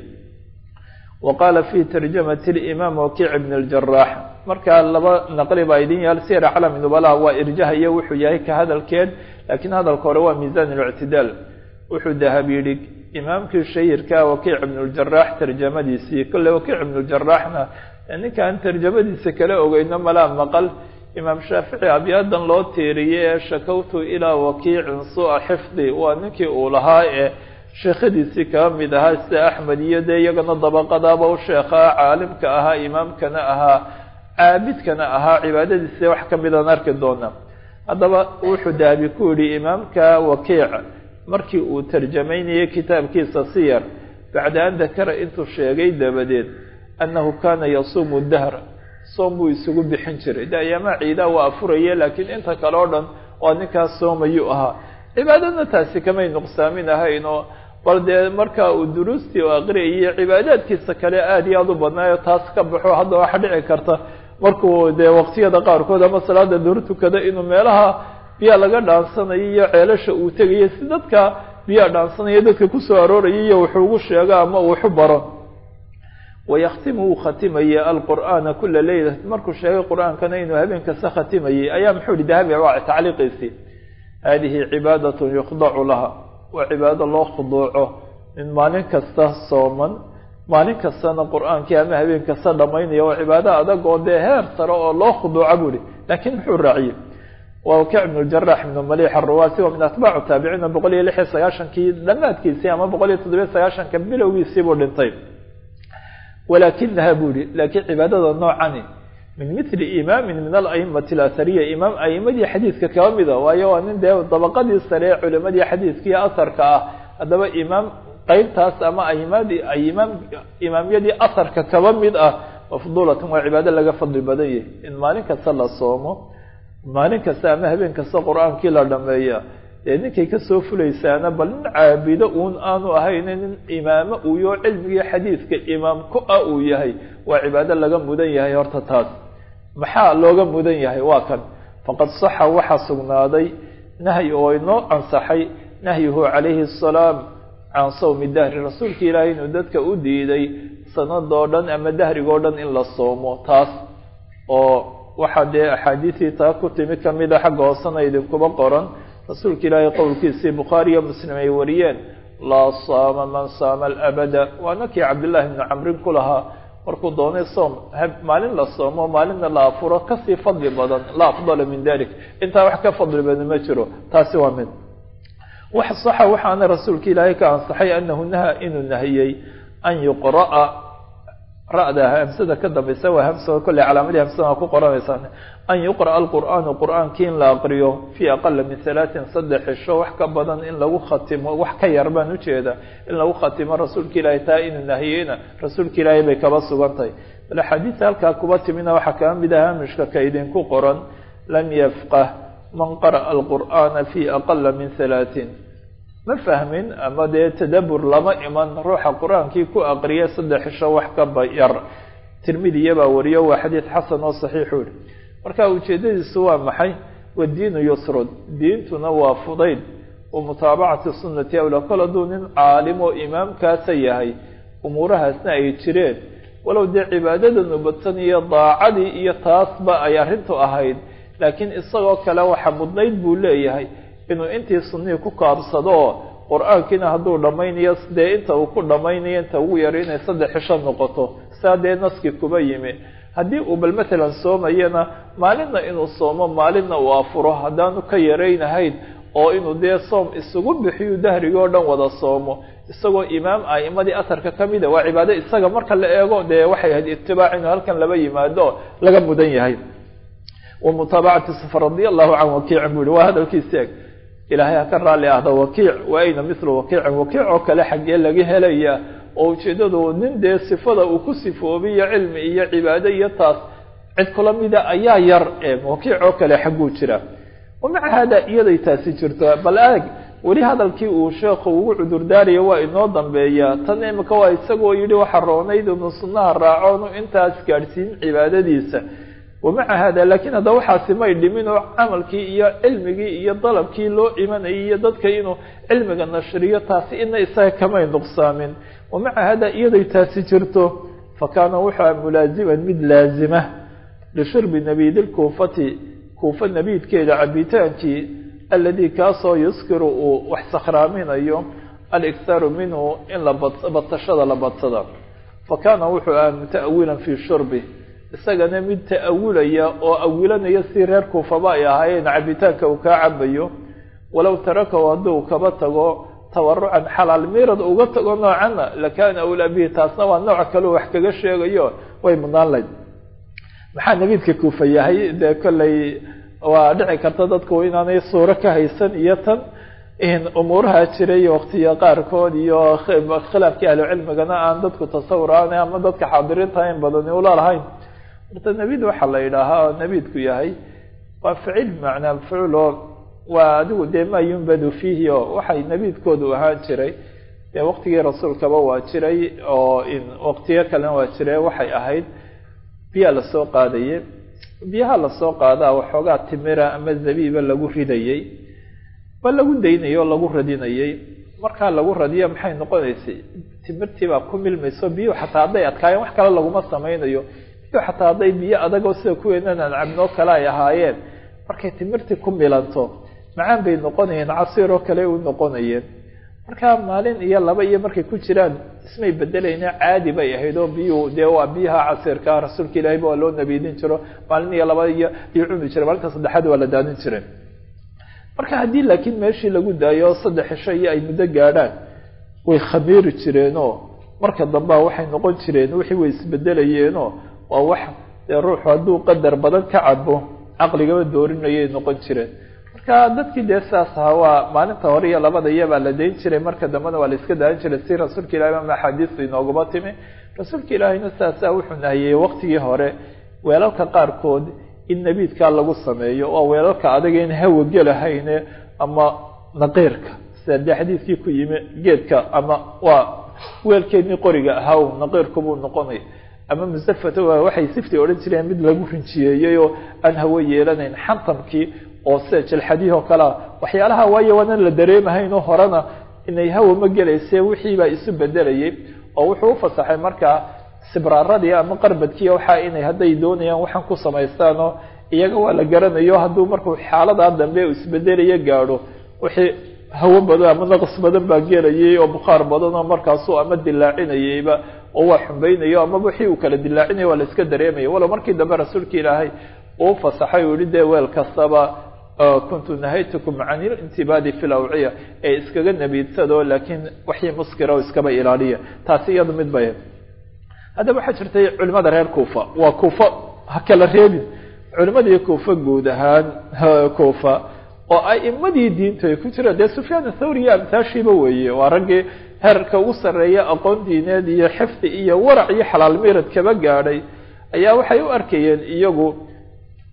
wa qaala fi tarjamati limaam wakiic ibn اljarax markaa laba naqli baa idin yaal sir calami nubalaha waa irjaha iyo wuxuu yahay ka hadalkeed laakiin hadalka hore waa miisan اlictidaal wuxuu dahab yidhi imaamkii shahirka wakiic ibn اljarax tarjamadiisii kolle wakiic ibn اljaraxna ninkaan tarjamadiisa kala ogeyno malaa maqal imaam shaafici abyaadan loo tiiriyey ee shakawtu ilaa wakiicin suu'a xifdi waa ninkii uu lahaa ee sheekhadiisii kaga mid ahaa sida axmed iyo dee iyagana dabaqadaaba u sheekhaa caalimka ahaa imaamkana ahaa caabidkana ahaa cibaadadiisa wax ka midaan arki doona haddaba wuxuu dahabi ku yidhi imaamka wakiic markii uu tarjamaynayay kitaabkiisa siyar bacda an dakara intuu sheegay dabadeed annahu kaana yasuumu dahra soom buu isugu bixin jiray de ayaamaha ciidaa waa afuraye laakiin inta kale o dhan waa ninkaas soomayuu ahaa cibaadadna taasi kamay nuqsaamin ahayn oo bal dee markaa uu duruustii u aqriyayay cibaadaadkiisa kale aada iyo aada u badnaayo taas ka baxo hadda waxa dhici karta markuu dee waqtiyada qaarkood ama salaada duhur tukada inuu meelaha biyaa laga dhaansanayo iyo ceelasha uu tegayo si dadka biyaa dhaansanaya dadka kusoo arooraya iyo wuxuu ugu sheego ama uu waxu baro wayaktimu wuu khatimayay alqur'aana kula leyla markuu sheegay qur-aankana inuu habeen kasta khatimayay ayaa muxuu yihi dahabi waa tacliiqiisii hadihi cibaadatun yukhdacu laha waa cibaado loo khuduuco min maalin kasta sooman maalin kastana qur-aankii ama habeen kasta dhamaynaya waa cibaado adag oo dee heer sare oo loo khuduuca buu ihi laakiin muxuu raaciyey waa wakiic ibn ljarax ibn malix aruwaasi waa min atbaacu taabiciina boqol iyo lix iyo sagaashankii dhamaadkiisii ama boqol iyo toddobiyo sagaashanka bilowgiisii buu dhintay walakinaha buu yihi laakiin cibaadada noocani min mili imaamin min alaimati alasariya imaam aimadii xadiidka kaba mida waayo waa nin dee dabaqadii sare ee culimadii xadiidkiiyo asarka ah haddaba imaam qeybtaas ama aimadii imaam imaamyadii asarka kaba mid ah mafduulatan waa cibaado laga fadli badan yahay in maalin kasta la soomo maalin kasta ama habeen kasta qur-aankii la dhameeya dee ninkay kasoo fulaysaana bal nin caabido uun aanu ahayn nin imaamo uuyo cilmigii xadiidka imaam ku ah uu yahay waa cibaado laga mudan yahay horta taas maxaa looga mudan yahay waa kan faqad saxa waxaa sugnaaday nahyi oo inoo ansaxay nahyuhu calayhi asalaam can sawmi dahri rasuulka ilaahay inuu dadka u diiday sanadoo dhan ama dahrigoo dhan in la soomo taas oo waxaa dee axaadiisii taa ku timi kamida xagga hoosena idinkuba qoran rasuulka ilaahay qowlkiisii bukhaari iyo muslim ay wariyeen laa saama man saama alabada waana kii cabdillahi bni camrin ku lahaa markuu doonay soom maalin la soomo maalinna la afuro kasii fadli badan la afdala min dalik intaa wax ka fadli badan ma jiro taasi waa mid wax saxa waxaana rasuulka ilaahay ka ansaxay anahu naha inuu nahiyey an yuqra'a ra-da hamsada ka dambaysa waa hamsa kolley calaamadii hamsada waa ku qoranaysaan an yuqra'a alqur'aanu qur'aankii in la aqriyo fii aqala min halaatin saddex cisho wax ka badan in lagu khatimo wax ka yar baan ujeeda in lagu khatimo rasuulka ilaahay taa inuu nahiyeyna rasuulka ilaahay bay kaba sugan tahay bal axaadiisa halkaa kuba timina waxaa kaa mid ah hamishka ka idinku qoran lam yafqah man qara'a alqur'aana fii aqala min halaatin ma fahmin ama dee tadabur lama iman ruuxa qur-aankii ku aqriya saddex cisho wax ka bayar tirmidiya baa wariyo waa xadiid xasan oo saxiixu yihi marka ujeedadiisu waa maxay wadiinu yusrun diintuna waa fudayd wa mutaabacati sunnati awla kol hadduu nin caalim oo imaamkaasa yahay umuurahaasna ay jireen walow dee cibaadadanu badsan iyo daacadii iyo taasba ay arrintu ahayd laakiin isagoo kale waxa mudnayd buu leeyahay inuu intii sunnihii ku kaabsado oo qur-aankiina hadduu dhammaynayo dee inta uu ku dhammaynayo inta ugu yaro inay saddex cisho noqoto saa dee naskii kuba yimi haddii uu bal matalan soomayana maalinna inuu soomo maalinna uu afuro haddaanu ka yaraynahayn oo inuu dee soom isugu bixiyu dahrigi oo dhan wada soomo isagoo imaam a'imadii asarka ka mida waa cibaado isaga marka la eego dee waxay ahayd itibaac inuu halkan laba yimaado laga mudan yahay wa mutaabacati safar radia allahu can wakiicin buu yihi waa hadalkiisi eg ilaahay ha ka raalli ahda wakiic wa ayna mithlu wakiicin wakiic oo kale xaggee laga helaya oo ujeeddadu nin dee sifada uu ku sifoobiyo cilmi iyo cibaado iyo taas cid kula mida ayaa yar ee wakiic oo kale xagguu jira wamaca haada iyaday taasi jirto bal aag weli hadalkii uu sheekhu ugu cudurdaaraya waa inoo dambeeya tan imika waa isagoo yidhi waxa roonayd inu sunnaha raacoonu intaas gaadhsiin cibaadadiisa wamaca haada laakiin hadda waxaasi may dhimin oo camalkii iyo cilmigii iyo dalabkii loo imanayay iyo dadka inuu cilmiga nashriyo taasi ina isaga kamay nuqsaamin wamaca haada iyaday taasi jirto fa kaana wuxua mulaaziman mid laazima lishurbi nabidilkuufati kuufa nabiidkeeda cabitaankii aladi kaasoo yuskiru uu wax sakhraaminayo aliktaaru minhu in la badsashada la badsada fa kaana wuxuu aha muta'awilan fii shurbi isagana mid ta'awulaya oo awilanaya si reer kuufaba ay ahaayeen cabitaanka uu kaa cabayo walow tarakahu hadduu kaba tago tawarucan xalaal miirad uga tago noocana lakaana awlaa bihi taasna waa nooc kaleo wax kaga sheegayo way mudnaan layd maxaa nabiidka kuufa yahay dee kolley waa dhici karta dadku inaanay suuro ka haysan iyo tan umuuraha jiray waktiya qaarkood iyo khilaafkii ahlucilmigana aan dadku tasawuraan ama dadka xaadiriinta in badani ula lahayn horta nabiid waxaa la yidhaahaa oo nabiidku yahay waa ficil macnaa ficilo waa adigu dee maa yumbadu fiihi oo waxay nabiidkoodu ahaan jiray dee waktigii rasuulkaba waa jiray oo waktiyo kalena waa jiray waxay ahayd biyaa lasoo qaadaye biyaha lasoo qaadaa waxoogaa timira ama zabiiba lagu ridayey ba lagu daynayay oo lagu radinayay markaa lagu radiyo maxay noqonaysay timirtiibaa ku milmayso biyuhu xataa hadday adkaayeen wax kale laguma samaynayo biyuhu xataa hadday biyo adagoo sida kuweenan aan cabnoo kale ay ahaayeen markay timirtii ku milanto macaan bay noqonayeen casiiroo kale u noqonayeen marka maalin iyo laba iyo markay ku jiraan ismay bedelayna caadi bay ahayd oo biyuhu dee waa biyaha casiirka rasuulka ilaahayba waa loo nabiidin jiro maalin iyo laba iyo iyo cuni jiray maalinta saddexaad waa la daadin jireen marka haddii laakiin meeshii lagu daayo saddex cisho iyo ay muddo gaadhaan way khamiiri jireenoo marka dambea waxay noqon jireen wixii way isbedelayeenoo waa wax dee ruuxu hadduu qadar badan ka cabo caqligaba doorinayay noqon jireen marka dadkii dee sidaas ahaa waa maalinta hore iyo labada iyabaa la dayn jiray marka dambena waa la iska daadan jiray si rasuulka ilahi ama axaadiistu inoogaba timi rasuulka ilaahiyna sidaasaa wuxuu nahiyey waktigii hore weelalka qaarkood in nabiidkaa lagu sameeyo waa weelalka adaga in hawa gelahayne ama naqiirka sida dee xadiidkii ku yimi geedka ama waa weelkeedii qoriga ahaa naqiirkubuu noqonay ama musafata waxay sifti odhan jireen mid lagu rinjiyeeyey oo aan hawo yeelanayn xantamkii oo sida jalxadihii oo kalea waxyaalaha waayo waanan la dareemahaynoo horena inay hawa ma gelayse wixii baa isu bedelayay oo wuxuu u fasaxay markaa sibraaradii ama qarbadkii waxaa inay hadday doonayaan waxaan ku samaystaanoo iyaga waa la garanayo hadduu markuu xaaladaa dambe isbedelayo gaadho wixii hawo badan ama naqs badan baa gelayay oo bukhaar badan oo markaasuu ama dilaacinayeyba oo waa xumbaynayo amaba wixii uu kala dilaacinayo waa la iska dareemaya walow markii dambe rasuulka ilaahay uu fasaxay uu yihi dee weel kastaba kuntu nahaytukum can ilintibaadi fi lawciya ee iskaga nabiidsado laakiin waxii muskira oo iskaba ilaaliya taasi iyadu mid bay haddaba waxaa jirtay culimada reer kuufa waa kuufa ha kala reebin culimadii kuufa guud ahaan kuufa oo aimadii diintu ay ku jiraan dee sufyaan athawri iyo amtaashiiba weeye waa raggii heerka ugu sarreeya aqoon diineed iyo xifdi iyo warac iyo xalaal miirad kaba gaadhay ayaa waxay u arkayeen iyagu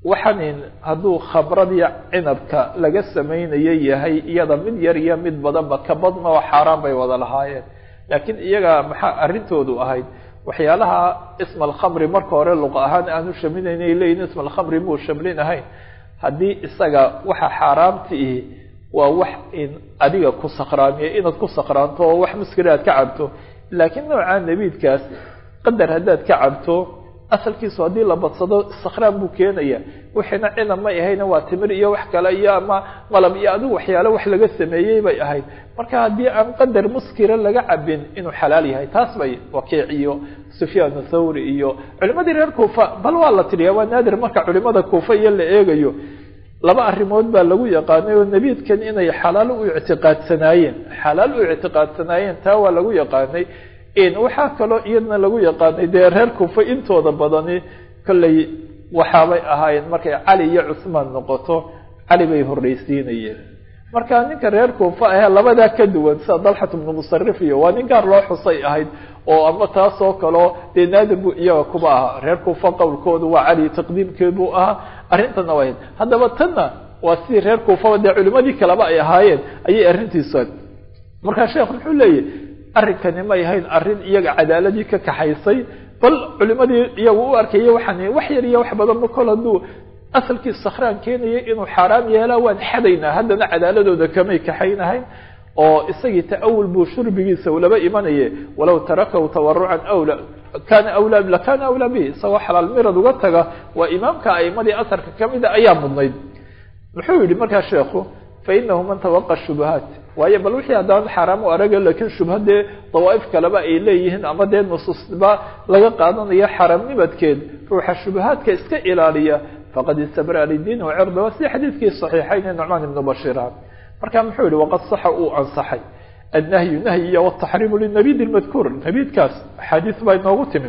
waxanin hadduu khamradii cinabka laga samaynayo yahay iyada mid yar iyo mid badanba ka badna oo xaaraan bay wada lahaayeen laakiin iyaga maxaa arrintoodu ahayd waxyaalaha isma alkhamri marka hore luqa ahaan aanu shaminayn ay leeyihin isma alkhamri muu shamlin ahayn haddii isaga waxa xaaraamti ihi waa wax in adiga ku sakraamiya inaad ku sakraanto oo wax muskira aad ka cabto laakiin nooca nebiidkaas qadar haddaad ka cabto asalkiisu haddii la badsado sakraan buu keenaya wixiina cinab may ahayna waa timir iyo wax kale iyo ama malab iyo adigu waxyaale wax laga sameeyey bay ahayd marka haddii aan qadar muskira laga cabin inuu xalaal yahay taas bay wakiic iyo sufyaan thawri iyo culimadii reer kuufa bal waa la tiriya waa naadir marka culimada kuufa iyo la eegayo laba arrimood baa lagu yaqaanay oo nebiidkan inay xalaal u ictiqaadsanaayeen xalaal u ictiqaadsanaayeen taa waa lagu yaqaanay waxaa kaloo iyadna lagu yaqaanay dee reer kuufa intooda badani kolley waxaabay ahaayeen markay cali iyo cusmaan noqoto cali bay horreysiinayeen marka ninka reer kuufa ahee labadaa ka duwan sida dalxat bnu musarif iyo waa nin gaar loo xusay ahayd oo ama taasoo kaleo dee naadir buu iyaga kuba ahaa reer kuufa qowlkoodu waa cali taqdiimkeed buu ahaa arrintana waa haddaba tanna waa sidii reer kuufaba dee culimadii kaleba ay ahaayeen ayay arrintiisu markaa sheekh muxuu leeyahy arrinkani may ahayn arrin iyaga cadaaladii ka kaxaysay bal culimadii iyagu u arkaya waxaan wax yar iyo wax badanba kol hadduu asalkii sakhraan keenaya inuu xaaraam yeelaa waan xadaynaa haddana cadaaladooda kamay kaxaynahayn oo isagii ta'awul buu shurbigiisa ulaba imanaye walow tarakahu tawarucan awla kana awla lakana awlaa bihi isagoo xalaal mirad uga taga waa imaamka aimadii asarka kamida ayaa mudnayd muxuu yihi markaa sheekhu fainahu man tawaqa shubahaat waayo bal wixii haddaan xaaraam u araga lakiin shubha dee dawaaif kaleba ay leeyihiin ama dee nusuusba laga qaadanayo xaaraamnimadkeed ruuxa shubahaadka iska ilaaliya faqad istabra lidiin wacirda waa sida xadiidkii saxiixayn ee nucmaan ibnu bashiira marka muxuu yihi waqad saxa uu ansaxay annahyu nahyi iyo wataxriimu linabid lmadkuur nabiidkaas axaadiis baa inoogu timi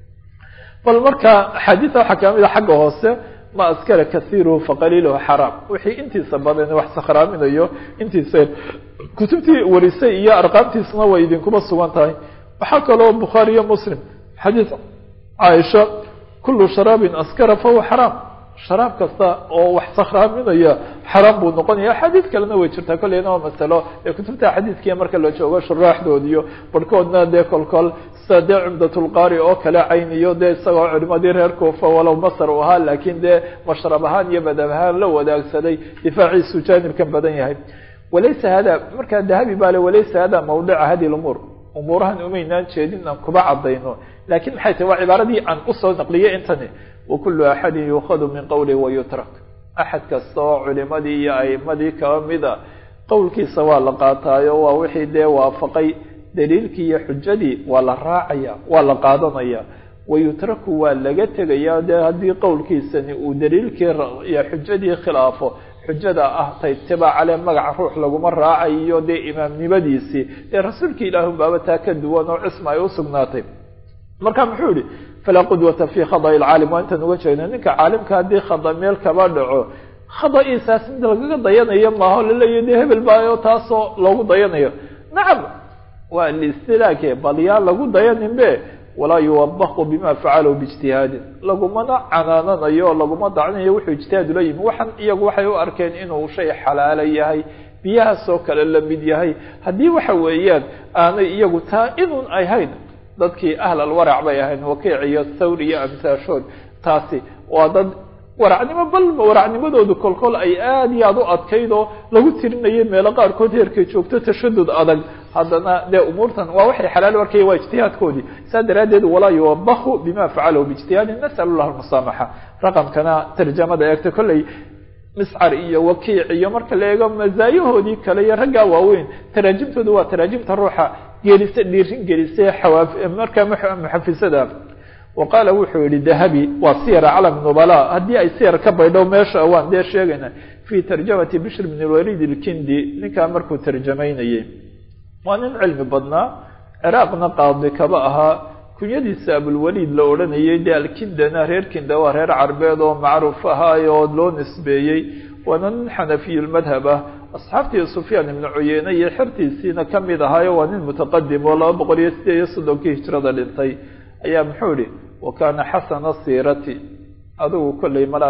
bal marka axaadiisa waxaa kamid a xagga hoose ma askara kaiiruhu faqaliiluhu xaraam wixii intiisa badan wax sakhraaminayo intiisa kutubtii warisay iyo arqaamtiisna way idinkuba sugan tahay waxaa kaloo bukhaari iyo muslim xadiis caaisha kulu sharaabin askara fahuwa xaraam sharaab kasta oo wax sakhraaminaya xaraam buu noqonaya axaadiis kalena way jirtaa kolleyna waa masalo ee kutubta xadiiskiiya marka la joogo shuraaxdood iyo barhkoodna dee kolkol sida dee cumdatulqaari oo kale cayniyo dee isagoo culimadii reer kuufa walow masar u ahaa laakiin dee mashrab ahaan iyo madab ahaan la wadaagsaday difaaciisu jaanibkan badan yahay walaysa hada markaa dahabi baa le walaysa hada mawdica hadi lumuur umuurahan umaynaan jeedin aan kuba cadayno lakin maxay tahy waa cibaaradii aan usoo naqliyay intani wakulu axadin yuukhadu min qowlihi wayutrak axad kasta oo culimadii iyo aimadii kaba mida qowlkiisa waa la qaataayo waa wixii dee waafaqay daliilkii iyo xujadii waa la raacaya waa la qaadanaya wayutraku waa laga tegaya dee haddii qowlkiisani uu daliilkii iyo xujadii khilaafo xujada ah tay tibaacale magaca ruux laguma raacayo dee imaamnimadiisii dee rasuulkii ilaahu baaba taa ka duwan oo cisma ay usugnaatay marka muxuu yihi falaa qudwata fi khada'i lcaalim waa intaan uga jeedna ninka caalimka haddii khada meel kaba dhaco khada'iisaas mid lagaga dayanayo maaho laleeyahy dee hebel baayo taasoo loogu dayanayo nacam waa listilaake bal yaa lagu dayanin be walaa yuwabaqu bima facalahu biijtihaadin lagumana canaananayo laguma dacnayo wuxuu ijtihaad ula yimi waxan iyagu waxay u arkeen inuu shay xalaalo yahay biyahaasoo kale la mid yahay haddii waxa weeyaan aanay iyagu taa inun ahayn dadkii ahl alwarac bay ahayn wakiic iyo thawr iyo amsaashood taasi waa dad waracnimo bal waracnimadoodu kolkol ay aada iyo aada u adkayd oo lagu tirinayay meelo qaarkood heerkay joogto tashadud adag haddana dee umuurtan waa waxay xalaal u arkaya waa ijtihaadkoodii saa daraaddeed walaa yuwabahu bima facalahu biijtihaadin nasal llah almusaamaxa raqamkana tarjamada eegta kolley miscar iyo wakiic iyo marka la eego mazaayahoodii kale iyo raggaa waaweyn taraajimtoodu waa taraajimta ruuxa gelisa dhiirin gelisa xawaa markaa muxafisada wa qaala wuxuu yihi dahabi waa siyar calam nubala haddii ay siyar ka baydho meesha waan dee sheegayna fi tarjamati bishr bn lwalid ilkindi ninkaa markuu tarjamaynayay waa nin cilmi badnaa ciraaqna qaadi kaba ahaa kunyadiisa abulwaliid la odhanayay dee alkindana reer kinda waa reer carbeed oo macruuf ahaayo loo nisbeeyey waana nin xanafiyulmadhab ah asxaabtii sufyaan ibnu cuyeyne iyo xertiisiina kamid ahaayo waa nin mutaqadim oo laba boqol iyo sideed iyo soddonkii hijrada dhintay ayaa muxuu ihi wa kaana xasana siirati adigu kolley malaa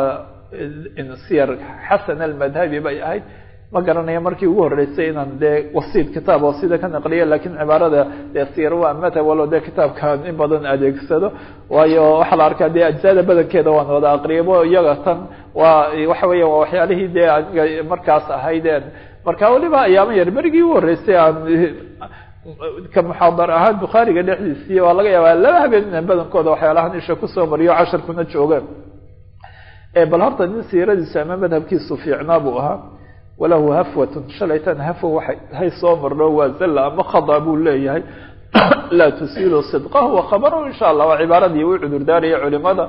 siyar xasan almadhabi bay ahayd ma garanaya markii ugu horreysay inaan dee wasiid kitaab oo sida ka naqliya lakiin cibaarada dee siyar waa madhab walo dee kitaabkan in badan adeegsado waayo waxaa la arkaa dee ajzada badankeeda waan wada aqriyabo iyaga tan waa waxa weya waa waxyaalihii dee aniga markaas ahaydeen marka weliba ayaama yar berigii ugu horreysay aan ka muxaadar ahaan bukhaariga dhexdiisii waa laga yaabaa laba habeen inaan badankooda waxyaalahan isha kusoo mariyo casharkuna joogeen bal horta nin siiradiisu ama madhabkiisu fiicnaa buu ahaa walahu hafwatun shalaytan hafwa waxay hay soo marno waa zalla ama khada buu leeyahay laa tusiilu sidqahu wa khabarahu insha allah waa cibaaradii u cudurdaaraya culimada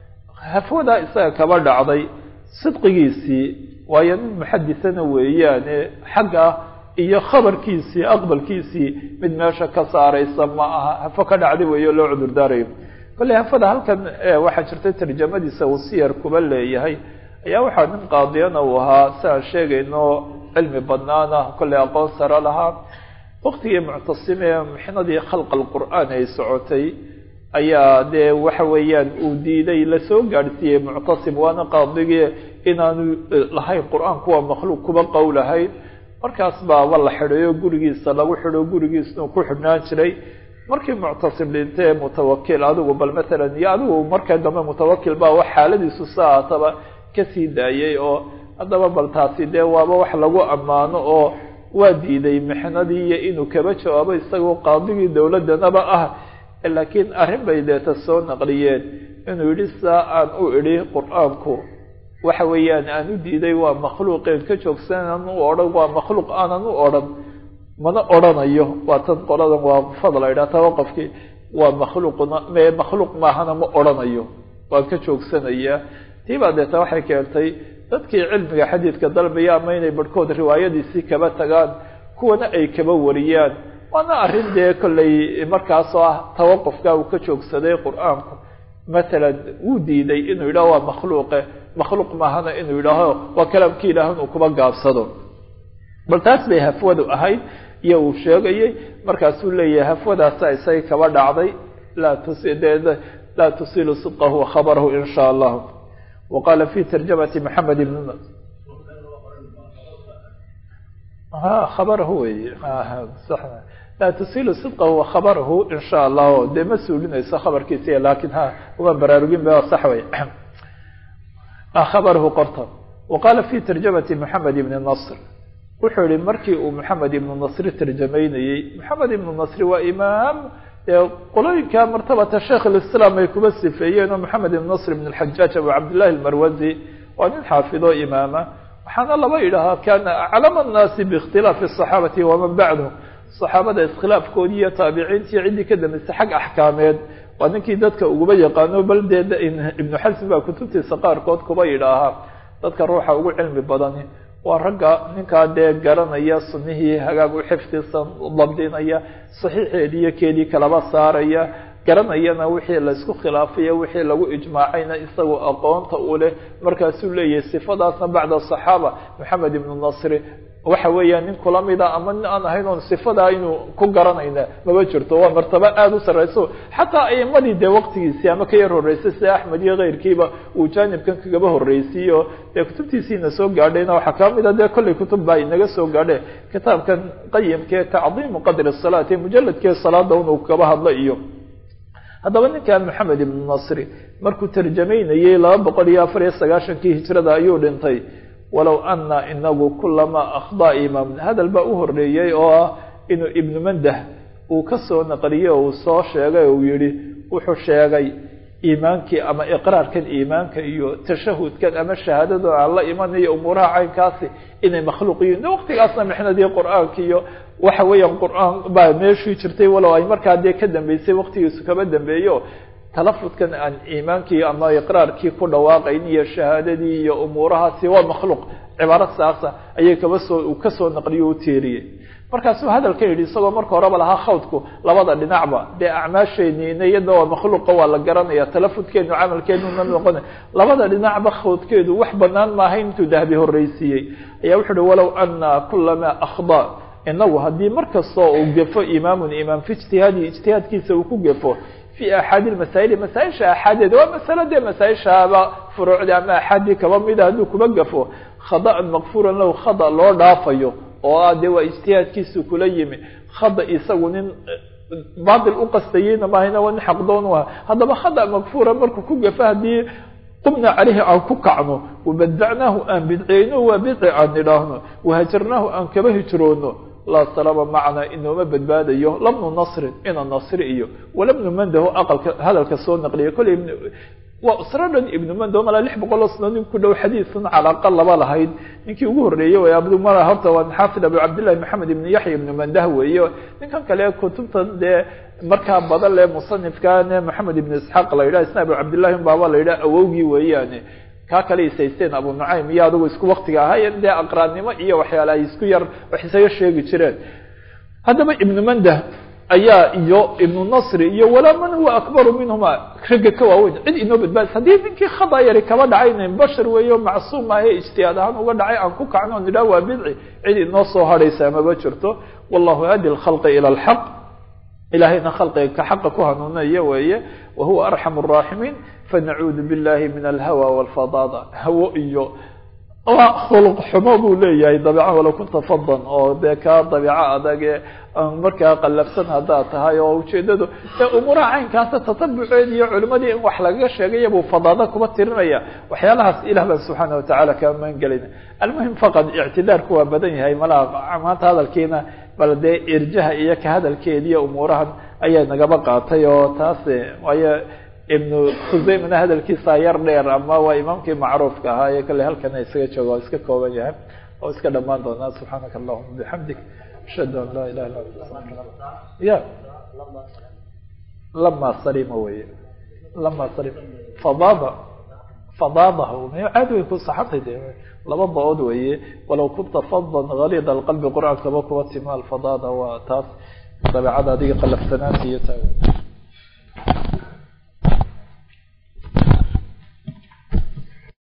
hafwada isaga kaba dhacday sidqigiisii waayo nin muxadisana weeyaane xagga iyo khabarkiisii aqbalkiisii mid meesha ka saaraysa ma aha hafo ka dhacday weeyo loo cudurdaarayo kolley hafada halkan waxaa jirta tarjamadiisa uu siyar kuba leeyahay ayaa waxaa nin qaadiyana uu ahaa si aan sheegayno cilmi badnaana kolley aqoon sare lahaa waktigii muctasim ee mixnadii khalq alqur'aan ay socotay ayaa dee waxa weeyaan uu diiday lasoo gaadhsiiyey muctasim waana qaadigii inaanu lahayn qur-aanku waa makhluuq kuba qowlahayn markaas baaba la xidhayo gurigiisa lagu xidho gurigiisnu ku xidhnaan jiray markii muctasim dhintee mutawakil adigu bal matalan iyo adigu marka dambe mutawakil baa wax xaaladiisu saataba kasii daayay oo haddaba bal taasi dee waaba wax lagu ammaano oo waa diiday mixnadii iyo inuu kaba jawaabo isagoo qaadigii dowladdanaba ah laakiin arrin bay deeta soo naqliyeen inuu yidhi saa aan u idhi qur-aanku waxa weeyaan aan u diiday waa makhluuqeen ka joogsanaan u odhan waa makhluuq aanan u odhan mana odhanayo waa tan qoladan waa fadla idhaa tawaqofkii waa makhluuqna me makhluuq maahana ma odhanayo waan ka joogsanayaa tii baa deeta waxay keentay dadkii cilmiga xadiidka dalbaya ama inay barhkood riwaayadiisii kaba tagaan kuwana ay kaba wariyaan waana arrin dee kollay markaasoo ah tawaqofka uu ka joogsaday qur-aanku matalan wuu diiday inuu yidhaho waa makhluuqe makhluuq maahana inuu yidhaaho waa kalaamkii ilaah inuu kuba gaabsado bal taas bay hafwadu ahayd iyo uu sheegayey markaasuu leeyahay hafwadaasa isaga kaba dhacday laa tus laa tusilu sidqahu wa khabarahu in sha allahu wa qaala fi tarjamati maxamed ibn khabarahu wey laa tusilu sidqahu wa khabarahu in sha allahu dee ma suulinayso khabarkiisa lakin ha uma baraarugin ba sax wey khabarahu qorta wa qaala fi tarjamati moxamed ibni nasr wuxuu yihi markii uu moxamed ibnu nasri tarjamaynayey moxamed ibnu nasri waa imaam qolooyinka martabata sheikh lislaam ay kuba sifeeyeen oo moxamed ibn nasr ibn alxajaaj abu cabdillahi almarwazi waa nin xaafido imaama waxaana laba yidhahaa kana aclama annaasi biikhtilaafi asaxaabati waman bacdahum saxaabada iskhilaafkoodii iyo taabiciintii ciddii ka dambeysay xag axkaameed waa ninkii dadka uguba yaqaano bal dee ibnu xasm baa kutubtiisa qaarkood kuba yidhaahaa dadka ruuxa ugu cilmi badani waa ragga ninkaa dee garanaya sunihii hagaag u xifdisan dabdinaya saxiixeedii iyo keedii kalaba saaraya garanayana wixii laysku khilaafayo wixii lagu ijmaacayna isagoo aqoonta u leh markaasuu leeyahay sifadaasna bacda saxaaba moxamed ibnu nasri waxa weeyaan nin kula mida ama nin aan ahayn oon sifadaa inuu ku garanayna maba jirto waa martabo aada u sarreyso xataa aimadii dee waqtigiisii ama ka yar horreysay sida axmed iyo keyrkiiba uu jaanibkan kagaba horreysiiyo dee kutubtiisiina soo gaadhayna waxaa ka mid a dee kollay kutub baa inaga soo gaadhe kitaabkan qayimkee tacdiimu qadri salaati mujaladkee salaada unuu kaba hadlo iyo haddaba ninkan moxamed ibnu nasri markuu tarjamaynayey laba boqol iyo afar iyo sagaashankii hijrada ayuu dhintay walow ana inagu kulamaa akhdaa imaam hadal baa u horeeyey oo ah inuu ibnu mandah uu ka soo naqliyey oo uu soo sheegay uu yihi wuxuu sheegay iimaankii ama iqraarkan iimaanka iyo tashahudkan ama shahaadada aan la imanayo umuuraha caynkaasi inay makhluuq yihiin waqtigaasna mixnadii qur-aanka iyo waxa weeyaan qur-aan baa meeshii jirtay walow ay markaa dee ka dambeysay waqtigiisu kaba dambeeyo talafudkan aan iimaankii ama iqraarkii ku dhawaaqayn iyo shahaadadii iyo umuurahaasi waa makhluuq cibaaro saasa ayay kaba soo uu kasoo naqliyo u teeriyey markaasuu hadalka yidhi isagoo marka horeba lahaa khawdku labada dhinacba dee acmaasheenina iyada waa makhluuqa waa la garanaya talafudkeenu camalkeenuna noqona labada dhinacba khawdkeedu wax banaan maaha intuu dahbi horreysiiyey ayaa wuxu uhi walow ana kulamaa akhda inagu haddii mar kastoo uu gefo imaamun imaam fi ijtihaadi ijtihaadkiisa uu ku gefo fi axaadi masaa'ili masaaisha axaadeed waa masalo dee masaaishaaba furuucda ama axaadii kaba mida hadduu kuba gafo khada'an makfuuran lahu khada loo dhaafayo oo ah dee waa ijtihaadkiisu kula yimi khada isagu nin baatil u qastayeyna maahayna waa nin xaqdoon u ah haddaba khada makfuura markuu ku gafo haddii qumna caleyhi aan ku kacno wabadacnaahu aan bidceyno waa bidci aan nidhaahno wahajarnaahu aan kaba hijroono laa salama macna inooma badbaadayo labnu nasrin ina nasri iyo walabnu mandaho aqalka hadalka soo naqliya kolley waa usro dhan ibnu mando malaa lix boqol oo sano nin ku dhow xadiisun calaaqa laba lahayd ninkii ugu horreeyey way abdumala horta waa xaafid abu cabdillahi maxamed ibnu yaxya ibnu mandah weeye ninkan kale kutubtan dee markaa badan le musanifkane maxamed ibnu isxaaq la yidhah isna abu cabdillahi baaba la yidhah awowgii weeyaane kaa kale isaysteen abu nucaym iyo adigu isku waktiga ahaayeen dee aqraannimo iyo waxyaala ay isku yar wax isaga sheegi jireen haddaba ibnu mandah ayaa iyo ibnu nasri iyo walaa man huwa akbaru minhuma ragga ka waaweyn cid inoo badbaadis haddii ninkii khada yari kaba dhacayna bashar weeyo macsuum ahe ijtihaad ahaan uga dhacay aan ku kacno o nidhah waa bidci cid inoo soo hadhaysa maba jirto wallahu hadi lkhalqi ila alxaq ilahayna khalqiga ka xaqa ku hanuunaya weeye wa huwa arxam الraaximiin fanacuudu billahi min alhawa walfadaada hawo iyo waa khuluq xumo buu leeyahay dabiica walow kunta fadan oo dee kaa dabiico adage markaa qallafsan haddaad tahay oo ujeedadu ee umuuraha caynkaasa tatabuceed iyo culimadii in wax lagaga sheegaya buu fadaada kuba tirinaya waxyaalahaas ilah baan subxaana watacaala kaa maangelayna almuhim faqad ictidaarku waa badan yahay malaha maanta hadalkiina bal dee irjaha iyo ka hadalkeediiyo umuurahan ayaa nagaba qaatay oo taas waayo ibnu khuseymana hadalkiisa yar dheer ama waa imaamkii macruufka ahaa ee kale halkana isaga jooga oo iska kooban yahay oo iska dhamaan doonaa subxaanaka allahuma bixamdik ashhadu an laa ilaha illa ya lama salima weye lama salim fadaada fadaadahu caadi way ku saxantay de laba ba-ood weeye walow kunta fadan galiid alqalbi qur-aankaba kuba tima alfadaada waa taas dabeecada adiga qalafsanaanta iyo taa